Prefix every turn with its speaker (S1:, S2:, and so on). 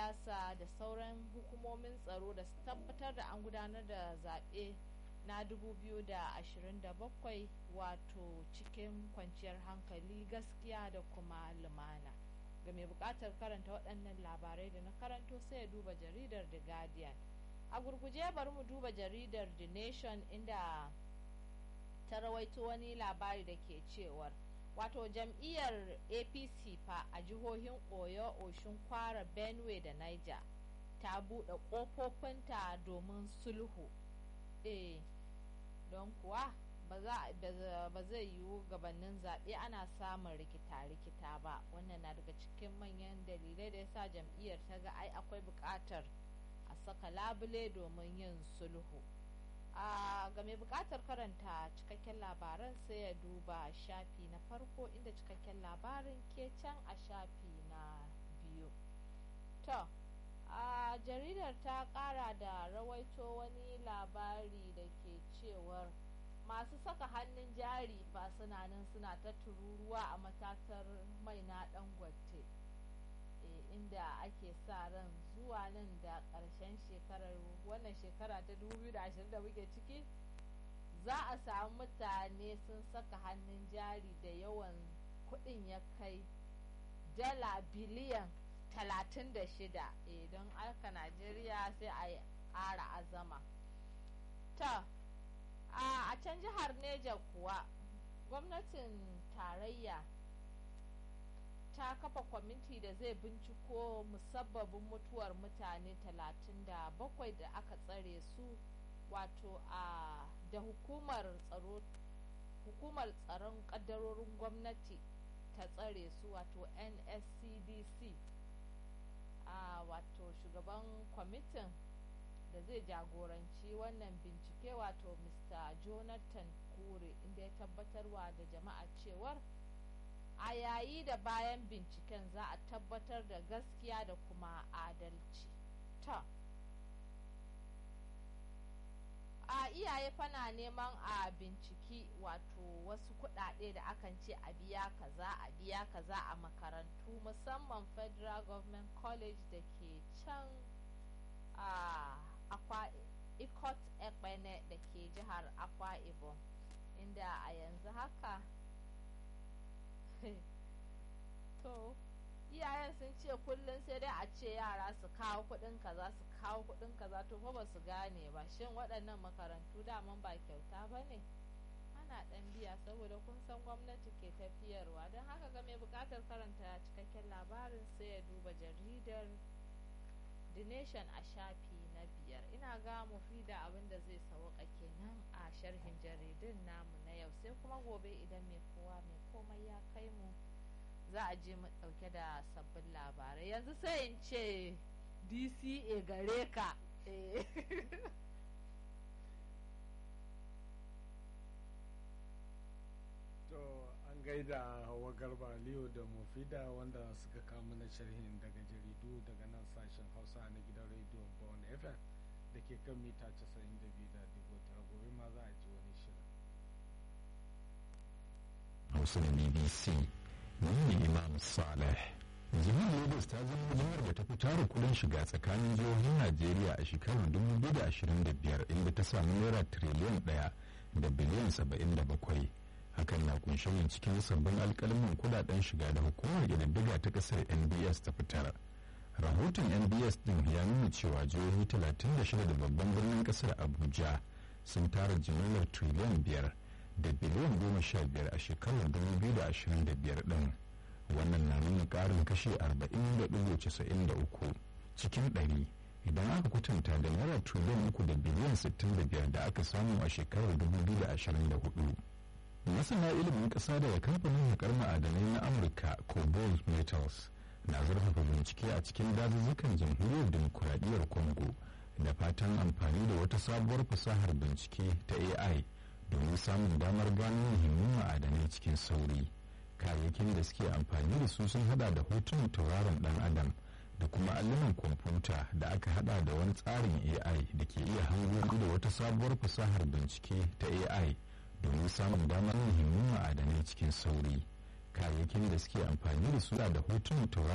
S1: siyasa da sauran hukumomin tsaro da su tabbatar da an gudanar da zaɓe na 2027 wato cikin kwanciyar hankali gaskiya da kuma lumana ga mai buƙatar karanta waɗannan labarai da na karanto sai ya duba jaridar the guardian a gurguje bari mu duba jaridar the nation inda ta rawaito wani labari da ke cewar wato jam'iyyar apc fa a jihohin oyo oshun kwara benue da niger ta buɗe ƙofofinta domin sulhu eh don kuwa ba zai yiwu gabanin zaɓe ana samun rikita-rikita ba wannan na daga cikin manyan dalilai da yasa jam'iyyar ta ga ai akwai buƙatar a saka labule domin yin sulhu a ga mai buƙatar karanta cikakken labaran sai ya duba shafi na farko inda cikakken labarin ke can a shafi na biyu to a jaridar ta ƙara da rawaito wani labari da ke cewar masu saka hannun jari fa suna nan suna ta tururuwa a matatar mai na dangote inda ake sa ran zuwa nan da ƙarshen shekarar wannan shekara ta 2020 da muke ciki za a samu mutane sun saka hannun jari da yawan kuɗin ya kai dala biliyan 36 don aka najeriya sai a yi ƙara azama ta a can jihar neja kuwa gwamnatin tarayya ta kafa kwamiti da zai binciko musabbabin mutuwar mutane 37 da aka tsare su wato a da hukumar tsaro hukumar tsaron kaddarorin gwamnati ta tsare su wato nscdc a wato shugaban kwamitin da zai jagoranci wannan bincike wato mr jonathan kure inda ya tabbatarwa da jama'a cewar a yayi da bayan binciken za a tabbatar da gaskiya da kuma adalci ta a iyaye fana neman a binciki wato wasu kudade da akan ce a biya kaza a biya kaza a makarantu musamman federal government college da ke can a akwa ikot ekpene da ke jihar akwa ibom inda a yanzu haka to iyayen sun ce kullum sai dai a ce yara su kawo kudin kaza su kawo kudin kaza to fa ba su gane ba shin waɗannan makarantu daman ba kyauta ba ne ana ɗan biya saboda kun san gwamnati ke tafiyarwa don haka ga mai buƙatar karanta cikakken labarin sai ya duba jaridar the nation a shafi na biyar ina ga da abin da zai sauka kenan a sharhin jaridun namu na yau sai kuma gobe idan mai kowa mai komai ya kai mu za a je mu dauke da sabbin labarai yanzu sai in ce dca gare ka
S2: to an gaida hawa garba aliyu da mufida wanda suka kama na sharhin daga jaridu daga nan sashen hausa na gidan rediyon bawon fm da ke kan mita 92.9 gobe ma za a ji wani shirin
S3: hausa da bbc ne imam saleh jihar lagos ta zama jihar da ta fi tara kudin shiga tsakanin jihohin najeriya a shekarar 2025 inda ta samu naira tiriliyan ɗaya da biliyan 77 hakan na kunshe ne cikin sabbin alkalmin kudaden shiga da hukumar ƙididdiga ta ƙasar nbs ta fitar rahoton nbs din ya nuna cewa jihohi 36 da babban birnin ƙasar abuja sun tara jimillar tiriliyan biyar da biliyan goma sha biyar a shekarar 2025 din wannan na nuna ƙarin kashe 40.93 cikin 100 idan aka kwatanta da naira triliyan uku da biliyan 65 da aka samu a shekarar 2024 masana ilimin ƙasa daga kamfanin haƙar ma'adanai na amurka cobalt metals na zurfafa bincike a cikin dazuzzukan jamhuriyar demokuraɗiyyar congo da fatan amfani da wata sabuwar fasahar bincike ta ai domin samun damar gano muhimman ma'adanai cikin sauri kayayyakin da suke amfani da su sun hada da hotunan tauraron dan adam da kuma allunan kwamfuta da aka hada da wani tsarin ai da ke iya hango da wata sabuwar fasahar bincike ta ai domin samun damar muhimman ma'adanai cikin sauri kayayyakin da suke amfani da su da hotunan tauraron